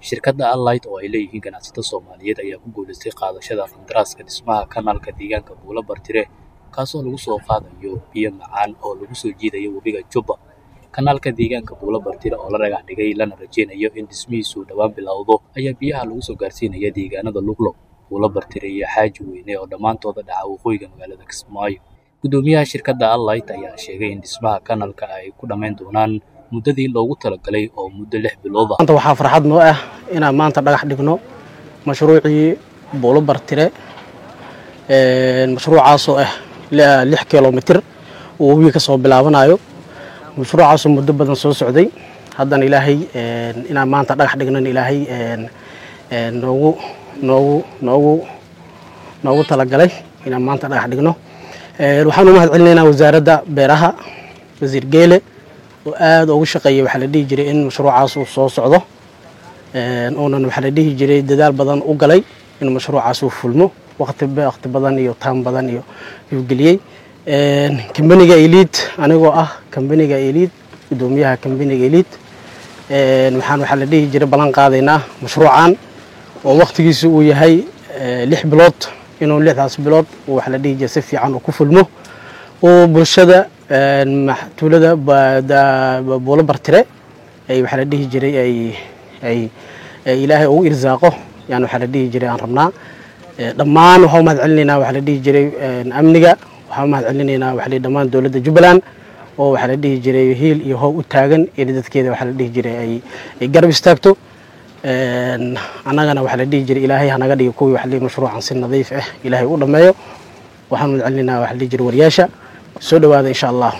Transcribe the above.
shirkadda allight oo ay leeyihiin ganacsato soomaaliyeed ayaa ku guulaystay qaadashada qandaraaska dhismaha kanaalka deegaanka buulo bartire kaasoo lagu soo qaadayo biyo macaan oo lagu soo jiidayo webiga jubba kanaalka deegaanka buulo bartire oo la dhagax dhigay lana rajeynayo in dhismihiisu dhowaan bilowdo ayaa biyaha lagu soo gaarsiinaya deegaanada luglo buulo bartire iyo xaaji weyne oo dhammaantooda dhaca waqooyiga magaalada kismaayo guddoomiyaha shirkadda allight ayaa sheegay in dhismaha kanaalka ay ku dhammayn doonaan muddadii loogu talagalay oo muddo lix bilood ah maanta waxaa farxad noo ah inaan maanta dhagax dhigno mashruucii buulo bartire mashruucaasoo ah lix kilomitir uu webiga ka soo bilaabanayo mashruucaasoo muddo badan soo socday haddana ilaahay inaan maanta dhagax dhignan ilaahay noogu noogu noogu noogu talagalay inaan maanta dhagax dhigno waxaan u mahad celinaynaa wasaaradda beeraha wasiir geele oo aada ugu shaqeeyay waxaa la dhihi jiray in mashruucaas uu soo socdo uunan waxaa la dhihi jiray dadaal badan u galay in mashruucaas uu fulmo waqti waqti badan iyo taan badan iyo yuu geliyey kambaniga eliid anigoo ah kambaniga eliid guddoomiyaha kambaniga eliid waxaan waxaa la dhihi jiray ballan qaadaynaa mashruucan oo waqtigiisu uu yahay lix bilood inuu lixdaas bilood waxaa la dhihi jiray si fiican uu ku fulmo oo bulshada tuulada buulo bartire ay waxaa la dhihi jiray ay ay ilaahay ugu irsaaqo yaan waxaa la dhihi jiray aan rabnaa dhammaan waxaa u mahad celinaynaa waxaa la dhihi jiray amniga waxaa u mahad celinaynaa waxaa la dhammaan dowladda jubbaland oo waxaa la dhihi jiray hiil iyo hoob u taagan in dadkeeda waxaa la dhihi jiray ay ay garab istaagto annagana waxaa la dhihi jiray ilaahay hanaga dhigo kuwii waxa la dhihi mashruucan si nadiif ah ilaahay u dhammeeyo waxaan mahad celinaynaa waxaa la dhihi jiray wariyaasha soo dhowaada insha allah